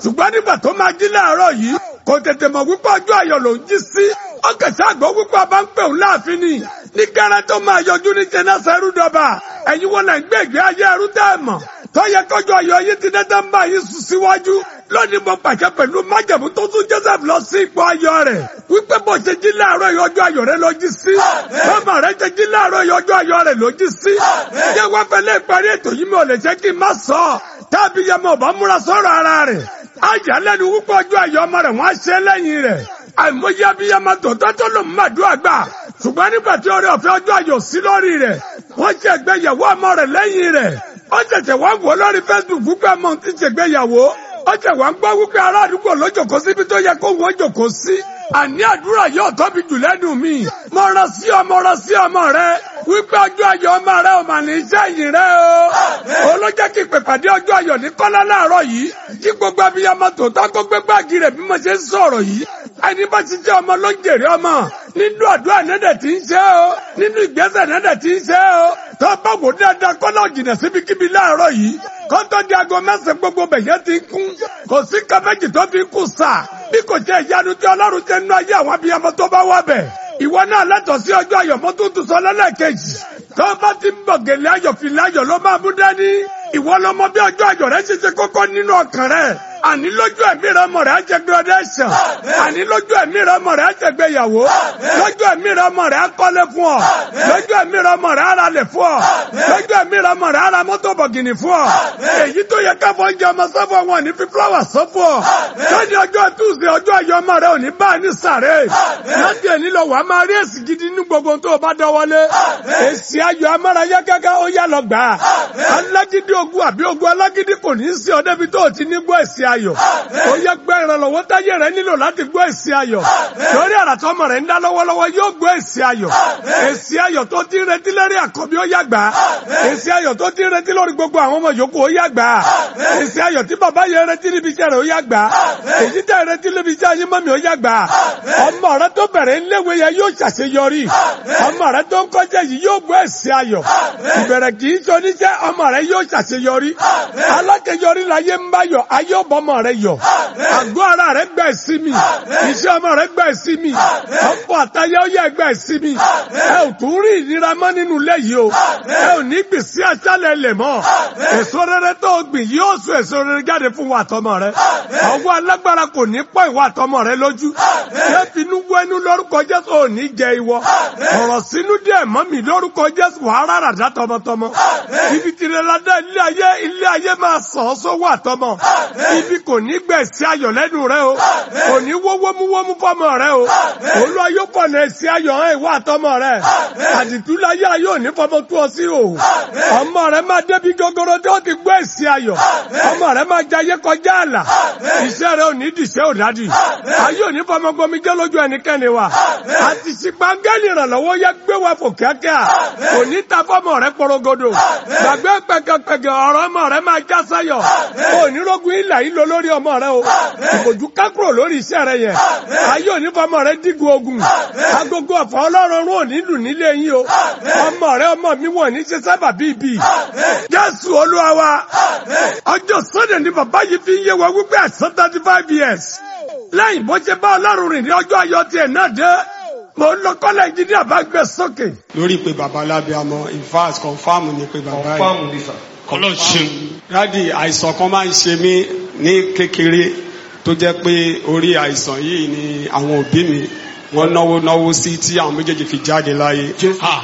ṣùgbọ́n nígbà tó máa jí láàárọ̀ yìí kò tètè mọ̀ wípé ọjọ́ ayọ̀ ló ń jí sí ọkẹ̀sẹ̀ àgbọ̀ wípé ọba ń pè òun láàfin ni ní gẹ́rẹ́ tó máa yọjú ní jẹ́nẹ́sẹ̀ rúdọ̀bà ẹ̀yin wọn náà ń gbé ìgbé ayé ẹrú tẹ́ ẹ̀ mọ̀ tó yẹ kọjọ ayọ̀ yìí ti dẹ́dẹ́ ń bá yín sùn síwájú lónìí mo pàṣẹ pẹ̀lú májẹ̀mú tó tún Joseph lọ sí ipò ayọ̀ rẹ̀ wípé bó ṣe jí láàárọ̀ ìyọjọ́ ayọ̀ rẹ̀ ló jí sí bọ́mọ rẹ̀ ṣe jí láàárọ̀ ìyọjọ́ ayọ̀ rẹ̀ ló jí sí ṣé wọ́n fẹ́ lé ìparí ètò yìí mi ò lè ṣe kí n má sọ ọ́ tábí yẹn mo bá múra sọ̀rọ̀ ara rẹ̀ ayà lẹ́nu wípé ọjọ́ ayọ̀ ọmọ rẹ̀ wọ́n á ṣe lẹ́yìn rẹ̀ àìmọye abiyamọ tòótọ́ tó lò má dùn àgbà ṣùgbọ́n nígbà tí orí ọ̀fẹ́ ọjọ́ ayọ̀ sí lórí rẹ̀ wọ́n ṣe ìgbéyàwó ọmọ rẹ̀ lẹ́yìn rẹ̀ ó ṣẹ̀ṣẹ̀ wá wò lórí Facebook wípé ọmọ ti ṣègbéyàwó ó ṣẹ̀ wá ń gbọ́ wípé ará àdúgbò ló jòkó síbi tó yẹ kó wọ́n jòkó sí àní àdúrà yóò tóbi jù lẹ́nu mi mo rán sí ọmọ rán sí ọmọ rẹ wípé ọjọ́ ayọ̀ ọmọ rẹ ò mà ní iṣẹ́ yìí rẹ o olójẹ́ kí pèpàdé ọjọ́ ayọ̀ ní kọ́lá láàárọ̀ yìí kí gbogbo abiyamọ tòótọ́ kó gbé gbáàgì rẹ̀ bí mo ṣe ń sọ̀rọ̀ yìí ẹni bá ti jẹ́ ọmọ ló ń jèrè ọmọ nínú àdúrà nẹ́dẹ̀ tí ń ṣe o nínú ìgbésẹ̀ nẹ́dẹ̀ tí ń ṣe o tó bá wò dáadáa kọ́lá òjìnà síbikíbi láàárọ̀ yìí kọ́tọ́ di aago mẹ́sàn-án gbogbo bẹ̀yẹ́ ti ń kún kò sí kàméjì tó fi kù sà bí kò jẹ́ ìyanu tí ọlọ́run jẹ́ nínú ayé àwọn abiyamọ tó bá wà bẹ̀ ìwọ náà lẹ́tọ̀ọ́ sí ọjọ́ ayọ̀ mọ́tò tó sọ lẹ́lẹ́kejì tó bá ti ń bọ̀ gèlè ayọ̀ fìlà ayọ̀ ló máa mú dání ìwọ lọmọ bí ọjọ́ ayọ̀ rẹ ṣe ṣe kókó nínú ọkàn rẹ àní lójú ẹ̀mí rẹ ọmọ rẹ á jẹ graduation àní lójú ẹ̀mí rẹ ọmọ rẹ á jẹ gbéyàwó lójú ẹ̀mí rẹ ọmọ rẹ á kọ́lé fún ọ lójú ẹ̀mí rẹ ọmọ rẹ á ra lẹ̀ fún ọ lójú ẹ̀mí rẹ ọmọ rẹ á ra mọ́tò bọ̀gìnì fún ọ èyí tó yẹ káfọ́ oúnjẹ ọmọ sọ́fọ̀ wọn ní fi fúláwà sọ́fọ̀ lónìí ọjọ́ Tuesday ọjọ́ ayọ̀ ọmọ rẹ ò ní bá a ní sàré láti ẹni lọ wàá máa rí èsì gidi ní gbogbo tó o bá dọwọ́lé èsì ayọ̀ amárayá kẹ́kẹ́ ó yá lọ gbà á alágídí ogun àbí ogun alágídí kò ní í sí ọ débi tó o ti ní gbọ́ èsì ayọ̀ ó yẹ gbẹ́ ìrànlọ́wọ́ táyé rẹ nílò láti gbọ́ èsì ayọ̀ lórí àràtọ́mọ rẹ ń dá lọ́wọ́lọ́wọ́ yóò gbọ́ èsì ayọ̀ èsì ayọ̀ tó ti ń retí lórí àkọ́bí ó yá gbà á èsì ayọ̀ tó ti ń retí lórí gbogbo àwọn ọmọ yòókù ó yá gbà á èsì ayọ̀ tí bàbá yẹn retí níbi iṣẹ́ rẹ̀ ó yá gbà á èyí tẹ́ retí níbi iṣẹ́ ayé mọ́mi ó yá gbà á ọmọ rẹ tó bẹ̀rẹ̀ ńléwé yẹn yóò ṣàṣeyọrí ọmọ rẹ tó ń kọjá yìí yóò gbọ́ èsì ayọ̀ ìbẹ̀rẹ̀ kì í ṣe oníṣẹ́ ọmọ rẹ yóò ṣàṣeyọrí alákejọrí láyé ń bá yọ ayé ọbọmọ rẹ yọ àgọ́ ara rẹ gbà sí mi iṣẹ́ ọmọ rẹ gbà sí mi ọ̀pọ̀ àtayé ọyẹ gbà sí mi ẹ ò tún rí ìnira mọ́ nínú ilé yìí o ẹ ò ní gbìn sí aṣálẹ̀ lẹ̀ mọ́ èso rere tó gbìn yóò so èso rere jáde fún wa àtọmọ rẹ ọwọ́ alágbára kò ní pọ̀ ìwà àtọmọ rẹ lójú ṣé finú wẹnu lórúkọ Jésù ò ní jẹ ìwọ ọ̀rọ̀ sínú díẹ̀ mọ́ mi lórúkọ Jésù wàá rárá dá tọmọtọmọ ibi tìrẹ ládá ilé ayé ilé ayé máa sàn ọ́ sówó àtọmọ ibi kò ní gbẹ̀sí ayọ̀ lẹ́nu rẹ o kò ní wọ́wọ́múwọ́mú fọmọ rẹ o olú ayé fọ̀nà ẹ̀sí ayọ̀ hàn ìwà àtọmọ rẹ àdìtúláyé ayé òní fọmọ tú ọ sí o ọmọ rẹ máa débi gogoro tí ó ti gbọ́ ẹ̀sí ayọ̀ ọmọ rẹ máa jayé kọjá àlà iṣẹ́ rẹ ò ní dìṣẹ́ òdádì ayé òní fọmọ gbomi jẹ́ lójú ẹnikẹ́ni wa àti ṣìpàgẹ́lì ìrànlọ́wọ́ yẹ gbé wa fò kíákíá kò ní ta fọmọ rẹ porogodo gbàgbé pẹkẹpẹkẹ ọ̀rọ̀ ọmọ rẹ máa já sáyọ̀ kò ní rogun ilà yìí lọ lórí ọmọ rẹ o ìbòjú kákúrò lórí iṣẹ́ rẹ yẹn ayé òní fọmọ rẹ dígun ogun agogo ọ̀fọ̀ ọlọ́run rún òní lù nílé yín o ọmọ rẹ ọmọ mi wọ̀n ní ṣe sábà bíbí jésù olúwa wa ọjọ́ sọ́dẹ̀ ni bàbá yìí fi ń yé wa wípé àìsàn thirty five years lẹ́yìn bó ṣe bá ọlọ́run rìn ní ọjọ́ ayọ̀ tiẹ̀ náà dé mo ń lọ kọ́lẹ̀ ìjìnlẹ̀ àbá gbé sókè. lórí pé bàbá lábíàmọ in fact confam ni pé bàbá yìí kọlọ ṣeun. dádì àìsàn kan máa ń ṣe mí ní kékeré tó jẹ́ pé orí àìsàn yìí ni àwọn òbí mi wọ́n náwó náwó sí tí àwọn méjèèjì fi jáde láyé. ha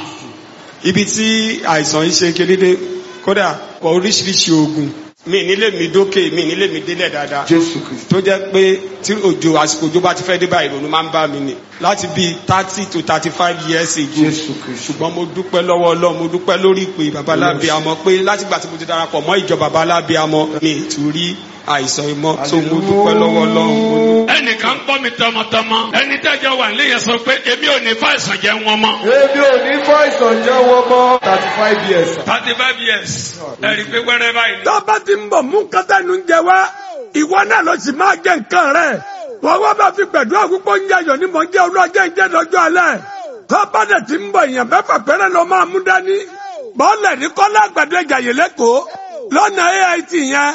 ibi tí àìsàn yìí ṣe kérédé kódà oríṣiríṣi oògùn mi nílé mi dókè mi nílé mi délẹ̀ dáadáa jésù kristu. tó jẹ́ pé tí òjò àsìkò òjò bá ti fẹ́ dé báyìí ìrònú máa ń bá mi ni láti bíi thirty to thirty five years ago jésù kristu. ṣùgbọ́n mo dúpẹ́ lọ́wọ́ ọlọ́run mo dúpẹ́ lórí ìpè bàbá lábíàmọ pé látìgbà tí mo ti darapọ̀ mọ́ ìjọ bàbá lábíàmọ mi ì tún rí àìsàn ìmọ̀ tó mo dúpẹ́ lọ́wọ́ ọlọ́run mo dúpẹ́. ẹnìkan gbọ́ mi tọmọtọmọ ẹni tẹ́jọ́ wà nílé yẹn sọ pé èmi ò ní fàìsàn jẹ́ wọn mọ́. Èmi ò ní fọ́ ìsànjẹ́ wọn mọ́ thirty five years. thirty five years ẹ̀rí pé wẹ́rẹ́ báyìí ni. tó bá ti ń bọ̀ mú kátà nù ń jẹ wá ìwọ náà ló sì máa jẹ nǹkan rẹ̀ wọ́n wá bá fi gbẹ̀dúrà púpọ̀ ń yayọ̀ ní mò ń jẹ́ olóòjẹ́ ìjẹ́ lọ́jọ́ alẹ́ tó bá dẹ̀ ti ń bọ̀ èèyàn mẹ́fà péré ló máa mú dání bọ́ọ̀lẹ̀ ní kọ́lá àgbàdo ìjàyè lẹ́kọ̀ọ́ lọ́nà AIT yẹn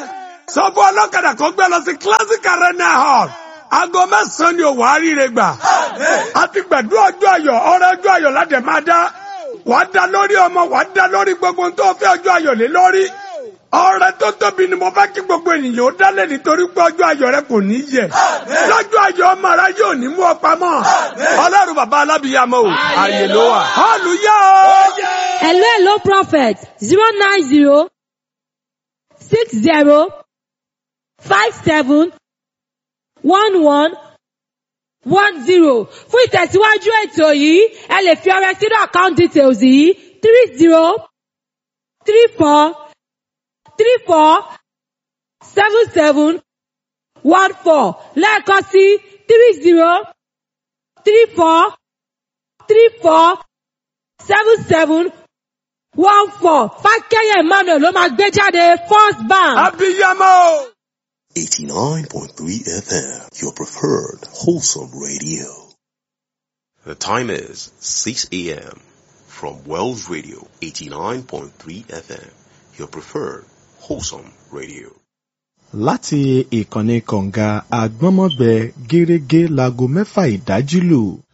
sọ fún ọlọ́kadà kan gbé lọ sí classic arena hall aago mẹ́sàn-án ni òwò àríire gbà a ti gbàdúrà ọjọ́ ayọ̀ ọ̀rẹ́ ọjọ́ ayọ̀ ládẹ̀ máa dá wàá dá lórí ọmọ wàá dá lórí gbogbo ohun tó fẹ́ ọjọ́ ayọ̀ lé lórí ọrẹ tó tóbi ni mo bá kí gbogbo ènìyàn ó dálé nítorí pé ọjọ́ ayọ̀ rẹ kò ní yẹ lọ́jọ́ ayọ̀ ọmọ rẹ yóò ní mú ọ pamọ́ ọlọ́run bàbá alábìyàmọ o àyè ló wà hallelujah o. Hello, hello, prophet. Zero nine zero six zero five seven one one one zero. Fún ìtẹ̀síwájú ètò yìí, ẹ lè fi ọrẹ sínú account details yìí three zero three four three four seven seven one four lẹ́ẹ̀kan sí three zero three four three four seven seven one four fákẹ́yẹ emmanuel ló máa gbé jáde first bank. abiyamọ o. 89.3 FM, your preferred wholesome radio. The time is 6 a.m. from Wells Radio 89.3 FM, your preferred wholesome radio. láti ìkànnì kọ̀ǹga àgbọ́nmọ́gbẹ gẹ́rẹ́gẹ́ láago mẹ́fà ìdájí lù